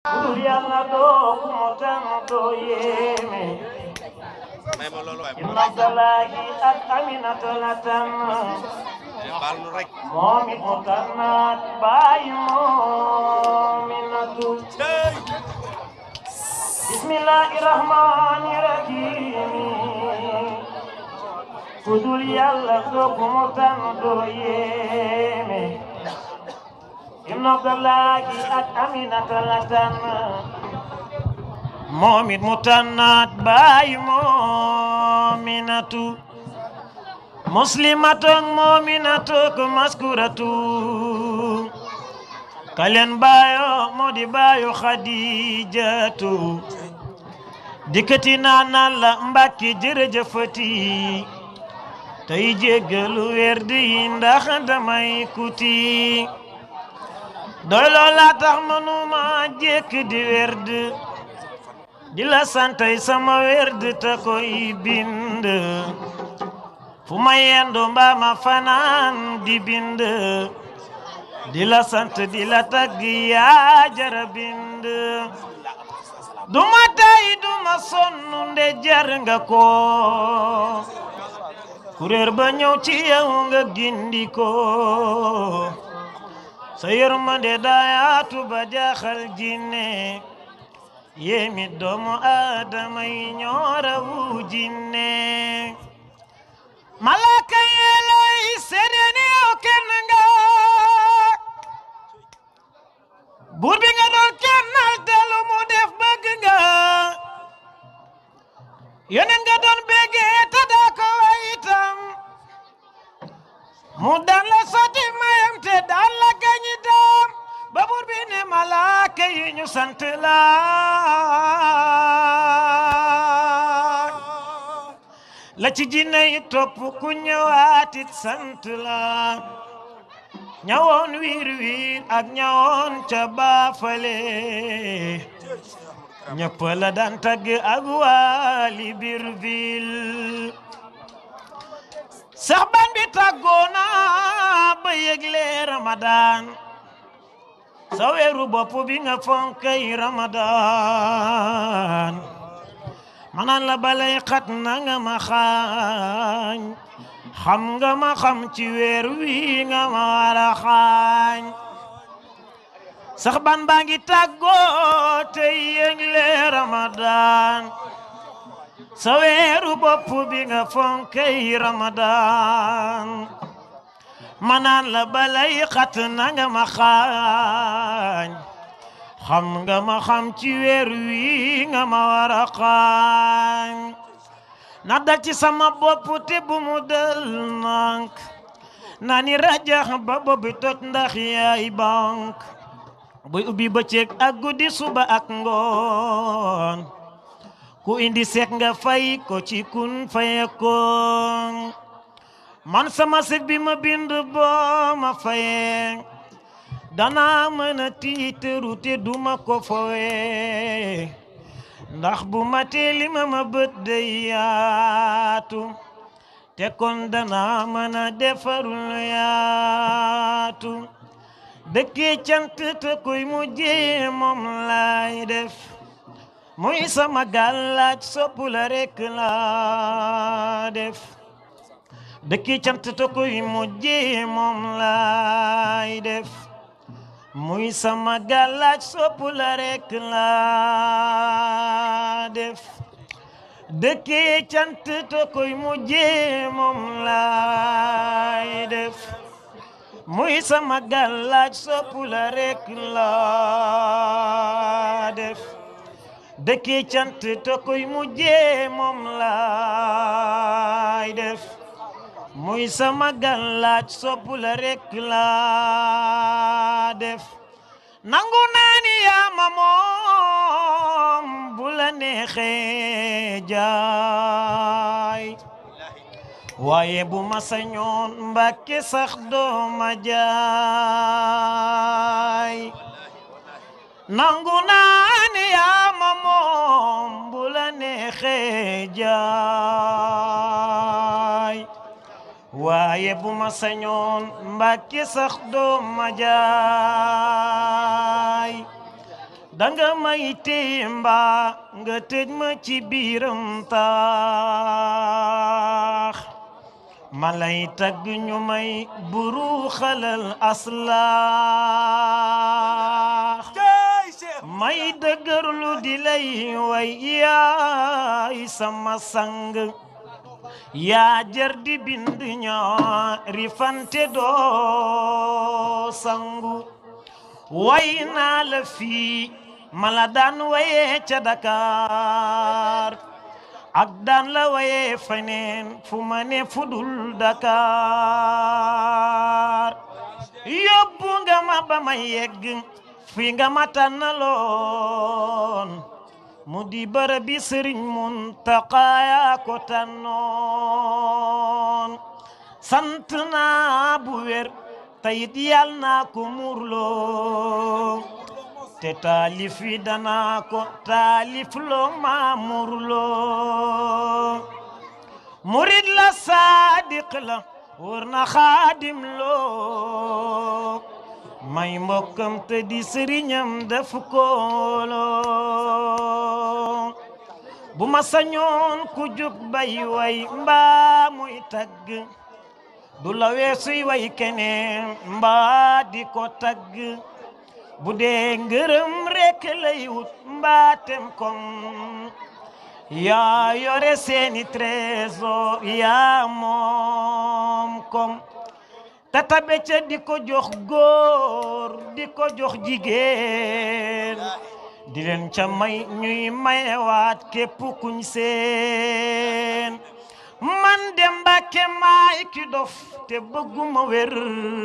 Bur yàlla doo ku mu tan doo yéeme may ma loolu waaye Ibn Abdallahi ak Aminata la tànn baal nu rek moom it mu tànnaat bàyyi moominatu bismillahi rahmani rahim ku dul yàlla doo ku mu tan doo yéeme Ibn Abdallahi ak Aminata la tànn moom it mu tànnaat bàyyi moominatu muslimatu ak moominatu ko maskuratu kalen baayo moo di baayo xadijatu dikkati naa naan la mbàkki jërëjëfati tey jéggalu werdi yi ndax damay kuti doy loola tax manuma jékk di werd di la santay sama werd ta koy bind fu ma yendu mbaa ma fanaan di bind di la sant di la tagg yaa jara bind duma tay duma sonn nde jar nga ko kuréer ba ñëw ci yow nga gindi ko sa yërmande daayaatu ba jaaxal jinne yéemi doomu aadama yi ñoorawu jinne malaaka yeelooy seede ni yow kenn nga buur bi nga doon kennal te lu mu def bëgg nga yeneen nga doon béggee te daa ko way itam mu daan la sotti mayam te daan la gañi daam ba buur bi ne malaaka yi ñu sant la la ci jinne yi topp ku ñëwaatit sant la ñawoon wiir wiir ak ñawoon ca baafale ñëpp la daan tagg ak waali biir ville sax ban bi tàggoona ba yëgle ramadan sa weeru bopp bi nga fonkay ramadan manan la balay xat na nga ma xaañ xam nga ma xam ci weer wi nga ma wara xaañ sax ban baa ngi tàggoo te yëgle ramadan sa weeru bopp bi nga fonkay ramadan manaan la balay xat na nga ma xaañ xam nga ma xam ci weer wi nga ma war a xaañ na dal ci sama bopp te bu mu dal nank na ni rajax ba bobbi toj ndax yaay bank buy ubbi bëccëg ak guddi suba ak ngoon ku indi seek nga fay ko ci kun fayekoon man sama sek bi ma bind boo ma fayee danaa mën a tiitaru te duma ko fowe ndax bu ma teeli ma ma bët day yaatu te kon danaa mën a defarul yaatu dëkkee cant te koy mujjee moom laay def muy sama gàllaaj sopp la rekk laa def dëkkee cant te koy mujjee moom laay def muy sama gàllaaj sopp la rekk laa def dëkkee cant te koy mujjee moom laay def muy sama gàllaaj sopp la rekk laa def dëkkee cant te koy mujjee moom laay def muy sama gàllaaj sopp la rekk laa def nangu naa ni yaa ma moom bu la neexee jaay waaye bu ma sañoon mbàkke sax doo ma jaay nangu naa ni yaa ma moom bu la neexee jaay waaye bu ma sañoon mbàkke sax doo ma jaay danga may téye mbaa nga tëj ma ci biiram taax ma lay tagg ñu may buru xalal aslaax may dëgërlu di lay way yaay sama sang yaa jar di bind ñaari fante doo sangu way naa la fii mala daan wayee ca Dakar ak daan la wayee feneen fu ma ne fudul Dakar yóbbu nga ma ba ma yegg fi nga ma tànnaloon mu di bërëb bi Sëriñ Muntaxa yaa ko tànnoon sant naa bu wér tayit yal naa ko murloo te taalif yi danaa ko taalif loo maa murloo murid la saadiq la wër na xaadim loo may mbokkam te di sëriñam def kooloo bu ma sañoon ku jóg bay way mbaa muy tagg du la weesuy way keneen mbaa di ko tagg bu dee ngërëm rekk lay wut mbaatem kom yaa yore seeni trésor yaa moom kom te tabe ca di ko jox góor di ko jox jigéen di leen ca may ñuy mayewaat képp kuñ seen man de Mbàkke maay ki dof te bëgguma wér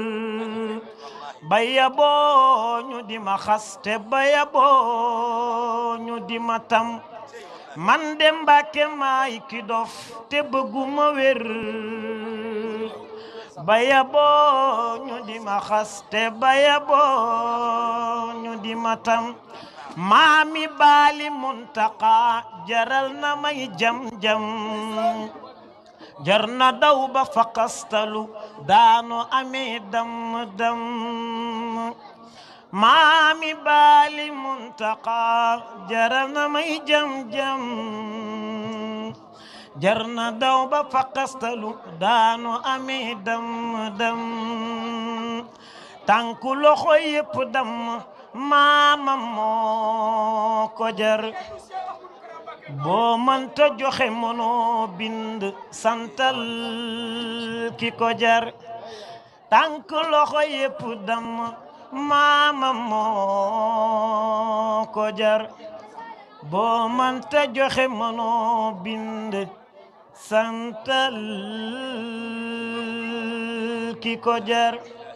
baya boo ñu di ma xas te baya boo ñu di ma tam man de Mbàkke maay ki dof te bëgguma wér baya boo ñu di ma xas te baya boo ñu di ma tam maami baali muntaka jaral na may jam-jam jar na daw ba fakastalu daano amee dam-dam maami baali muntaka jaral na may jam-jam jar na daw ba fakastalu daano amee dam-dam tànku loxo yépp dam maama moo ko jar boo mënta joxe mënoo bind santal ki ko jar tànk loxo yépp dam maama moo ko jar boo mënta joxe mënoo bind santal ki ko jar